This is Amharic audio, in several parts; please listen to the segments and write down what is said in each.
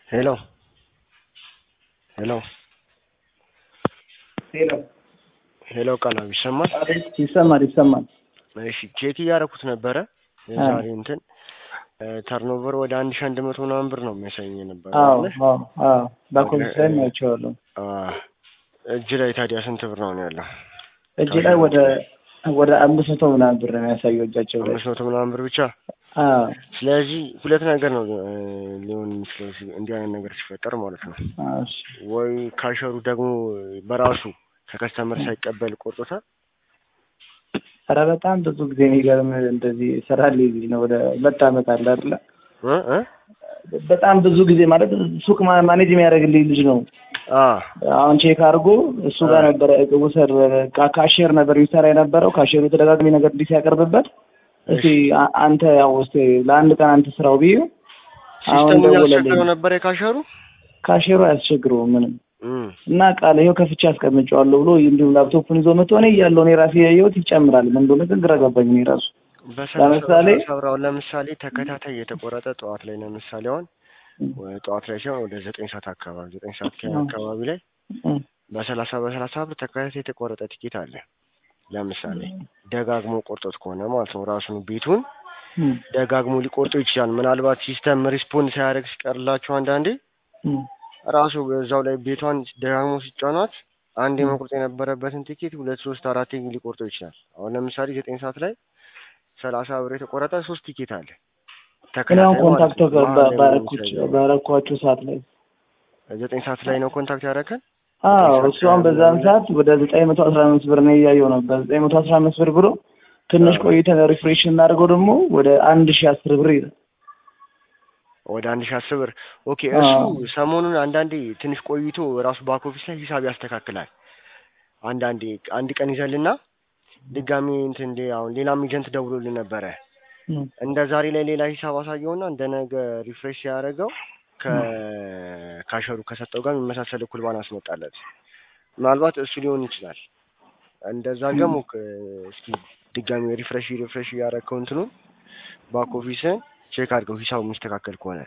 ሄሎ ሄሎ ሄሎ ሄሎ ቃላም ይሰማል? አቤት፣ ይሰማል ይሰማል። እሺ ቼክ እያደረኩት ነበረ የዛሬ እንትን ተርኖቨር ወደ አንድ ሺ አንድ መቶ ምናምን ብር ነው የሚያሳየኝ የነበረ አዎ አይደለ? አዎ አዎ በኮሚስ ላይ ናቸዋለሁ። አዎ። እጅ ላይ ታዲያ ስንት ብር ነው ያለው? እጅ ላይ ወደ ወደ አምስት መቶ ምናምን ብር ነው የሚያሳየው እጃቸው ላይ። አምስት መቶ ምናምን ብር ብቻ። አዎ ስለዚህ ሁለት ነገር ነው እ, ሊሆን የሚችለው ሲ- እንዲህ አይነት ነገር ሲፈጠር ማለት ነው። አዎ፣ እሺ። ወይ ካሸሩ ደግሞ በራሱ ከከስተመር ሳይቀበል ቆርጦታል። ኧረ በጣም ብዙ ጊዜ የሚገርም እንደዚህ ስራ ሌዚ ነው። ወደ ሁለት ዓመት አለ አይደለ? እ እ በጣም ብዙ ጊዜ ማለት ሱቅ ማ- ማኔጅ የሚያደርግልኝ ልጅ ነው። አ አሁን ቼክ አድርጎ እሱ ጋር ነበረ ውሰድ ካ- ካሼር ነበር የሚሰራ የነበረው። ካሼሩ ተደጋጋሚ ነገር እንዲህ ሲያቀርብበት እስቲ አ- አንተ ያው እስቲ ለአንድ ቀን አንተ ስራው ብዬ አሁን ሲስተሙ ደወለልኝ። ያስቸግረው ነበር የካሸሩ ካሼሩ አያስቸግረውም ምንም እም እና ቃል ይኸው ከፍቼ አስቀምጨዋለሁ ብሎ እንዲሁም ላፕቶፑን ይዞ መጥቶ እኔ እያለሁ እኔ ራሴ ያየሁት ይጨምራል። ምን እንደሆነ ግን ግራ ገባኝ እኔ ራሱ ለምሳሌ ሰብራው ለምሳሌ ተከታታይ የተቆረጠ ጠዋት ላይ ለምሳሌ አሁን ወ- ጠዋት ላይ ሲሆን ወደ ዘጠኝ ሰዓት አካባቢ ዘጠኝ ሰዓት ከ- አካባቢ ላይ እም፣ በሰላሳ በሰላሳ ብር ተከታታይ የተቆረጠ ቲኬት አለ። ለምሳሌ ደጋግሞ ቆርጦት ከሆነ ማለት ነው ራሱን ቤቱን እም፣ ደጋግሞ ሊቆርጦ ይችላል። ምናልባት ሲስተም ሪስፖንድ ሳያደርግ ሲቀርላቸው አንዳንዴ እም፣ ራሱ በዛው ላይ ቤቷን ደጋግሞ ሲጫኗት አንድ መቁረጥ የነበረበትን ቲኬት ሁለት ሶስት አራት ሊቆርጦ ይችላል። አሁን ለምሳሌ ዘጠኝ ሰዓት ላይ ሰላሳ ብር የተቆረጠ ሶስት ቲኬት አለ። እኔ አሁን ተከታታይ ማለት ኮንታክት ነው። መሀል ላይ ባረኩት የሚሰራው። ባረኳቸው ሰዓት ላይ ዘጠኝ ሰዓት ላይ ነው ኮንታክት ያደረከን። አዎ እሱ አሁን በዛን ሰዓት ወደ ዘጠኝ መቶ አስራ አምስት ብር ነው እያየው ነበር። ዘጠኝ መቶ አስራ አምስት ብር ብሎ ትንሽ አዎ። ቆይተን ሪፍሬሽ እናደርገው ደግሞ ወደ አንድ ሺህ አስር ብር ይላል። ወደ አንድ ሺ አስር ብር ኦኬ። አዎ። እሱ ሰሞኑን አንዳንዴ ትንሽ ቆይቶ ራሱ ባክ ኦፊስ ላይ ሂሳብ ያስተካክላል። አንዳንዴ አንድ ቀን ይዘልና ድጋሚ እንትን እንደ አሁን ሌላም ኤጀንት ደውሎልን ነበረ እም፣ እንደ ዛሬ ላይ ሌላ ሂሳብ አሳየውና እንደ ነገ ሪፍሬሽ ሲያደርገው ከካሸሩ ከሰጠው ጋር የሚመሳሰል እኩል ባን አስመጣለት። ምናልባት እሱ ሊሆን ይችላል። እንደዛ ደግሞ ከ- እስኪ ድጋሚ ሪፍሬሽ ሪፍሬሽ እያደረግከው እንትኑን ባክ ኦፊስን ቼክ አድርገው ሂሳቡ የሚስተካከል ከሆነ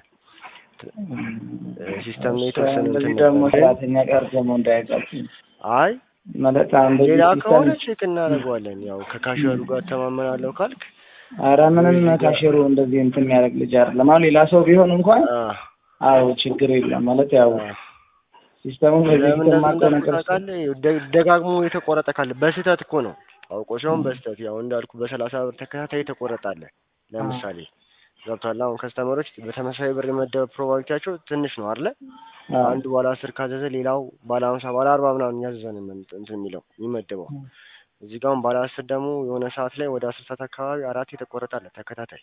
ሲስተም ላይ የተወሰነ እንደዚህ እንትን ደግሞ ነበር። ሰራተኛ ጋር ደግሞ እንዳያጋጭኝ አይ ማለት አንድ ሌላ ሲስተም ከሆነ ቼክ እናደርገዋለን። ያው ከካሸሩ ጋር ተማመናለሁ ካልክ ኧረ ምንም ካሼሩ እንደዚህ እንትን የሚያደርግ ልጅ አይደለም። አሁን ሌላ ሰው ቢሆን እንኳን አ አዎ ችግር የለም ማለት ያው አ ሲስተሙ በዚህ ለምን ሲስተም እንደዚህ ማቀው እንዳልኩ ነገር ታውቃለህ? ደ- ደጋግሞ የተቆረጠ ካለ በስህተት እኮ ነው አውቆ ሲሆን በስህተት ያው እንዳልኩ በሰላሳ ብር ተከታታይ የተቆረጣለ ለምሳሌ ገብቷል። አሁን ከስተመሮች በተመሳሳይ ብር የመደብ ፕሮባቢሊቲያቸው ትንሽ ነው አይደለ? አዎ። አንዱ ባለ አስር ካዘዘ ሌላው ባለ ሀምሳ ባለ አርባ ምናምን እያዘዘ ነው የምን- እንትን የሚለው የሚመደበው። እዚህ ጋር አሁን ባለ አስር ደግሞ የሆነ ሰዓት ላይ ወደ አስር ሰዓት አካባቢ አራት የተቆረጣለ ተከታታይ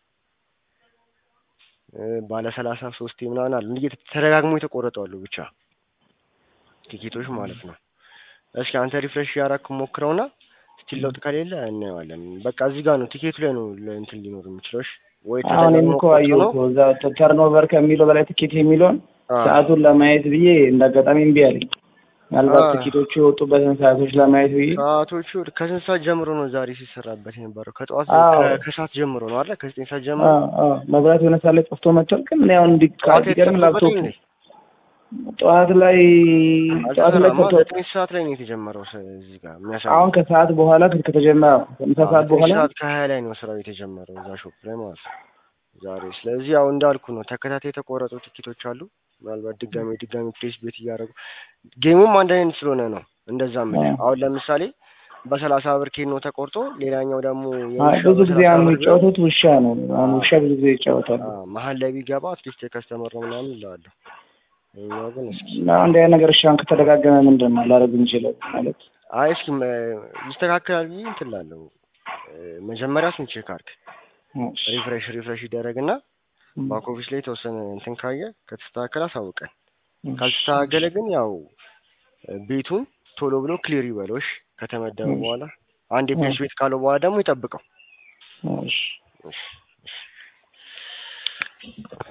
እ፣ ባለ ሰላሳ ሶስት ምናምን አሉ እንዲህ የተ- ተደጋግሞ የተቆረጡ አሉ ብቻ ቲኬቶች ማለት ነው። እስኪ አንተ ሪፍሬሽ ያደረክ ሞክረውና ስቲል ለውጥ ከሌለ እናየዋለን። በቃ እዚህ ጋር ነው ቲኬቱ ላይ ነው ለ- እንትን ሊኖር የሚችለው። እሺ ወይ አሁን እኔም ተደጋግሞ እኮ ቆርጦ አየሁ ነው እኮ እዛ ተርኖቨር ከሚለው በላይ ትኬት የሚለውን አ፣ ሰዓቱን ለማየት ብዬ እንደ አጋጣሚ እምቢ አለኝ። ምናልባት አ። ትኬቶቹ የወጡበትን ሰዓቶች ለማየት ብዬ ሰዓቶቹ ከስንት ሰዓት ጀምሮ ነው ዛሬ ሲሰራበት የነበረው? ከጠዋት አዎ። ከ- ከሰዓት ጀምሮ ነው አይደል? ከዘጠኝ ሰዓት ጀምሮ አዎ፣ አዎ፣ መብራት የሆነ ሰዓት ላይ ጠፍቶ መጥቷል። ግን እኔ አሁን እንዲ ጠዋት ቢገርም ላፕቶፕ የተሰራበት ነው። ጠዋት ላይ ጠዋት ላይ አልተሰራማ። ተቶ ዘጠኝ ሰዓት ላይ ነው የተጀመረው። ስ- እዚህ ጋር የሚያሳየው አሁን ከሰዓት በኋላ ከተጀመረ ከምሳ አዎ፣ ሰዓት ዘጠኝ በኋላ ሰዓት ከሀያ ላይ ነው ስራው የተጀመረው እዛ ሾፕ ላይ ማለት ነው ዛሬ። ስለዚህ ያው እንዳልኩ ነው ተከታታይ የተቆረጡ ትኬቶች አሉ። ምናልባት ድጋሚ ድጋሚ ፕሌስ ቤት እያደረጉ ጌሙም አንድ አይነት ስለሆነ ነው እንደዛ ምን አዎ። አሁን ለምሳሌ በሰላሳ ብር ኬኖ ተቆርጦ ሌላኛው ደግሞ አይ የውሻው ብዙ ጊዜ በሰላሳ አሁን ብር ቢሆን የሚጫወቱት ውሻ ነው። አሁን ውሻ ብዙ ጊዜ ይጫወታሉ። አዎ፣ መሀል ላይ ቢገባ አትሊስት የከስተመር ነው ምናምን እላለሁ። ይኸኛው ግን እስኪ እና እንዲህ አይነት ነገር እሺ አሁን ከተደጋገመ ምንድን ነው ላደርግ የምችለው ማለት አይ እስኪ መ- ይስተካከላል ብዬ እንትን እላለሁ። እ፣ መጀመሪያ እሱን ቼክ አድርግ። እሺ። ሪፍሬሽ ሪፍሬሽ ይደረግና እም፣ ባክ ኦፊስ ላይ የተወሰነ እንትን ካየ ከተስተካከለ አሳውቀን። እሺ። ካልተስተካከለ ግን ያው እ፣ ቤቱን ቶሎ ብሎ ክሊር ይበሎሽ ከተመደበ እሺ። በኋላ አንድ የፕሌስ ቤት ካለው በኋላ ደግሞ ይጠብቀው። እሺ። እሺ፣ እሺ።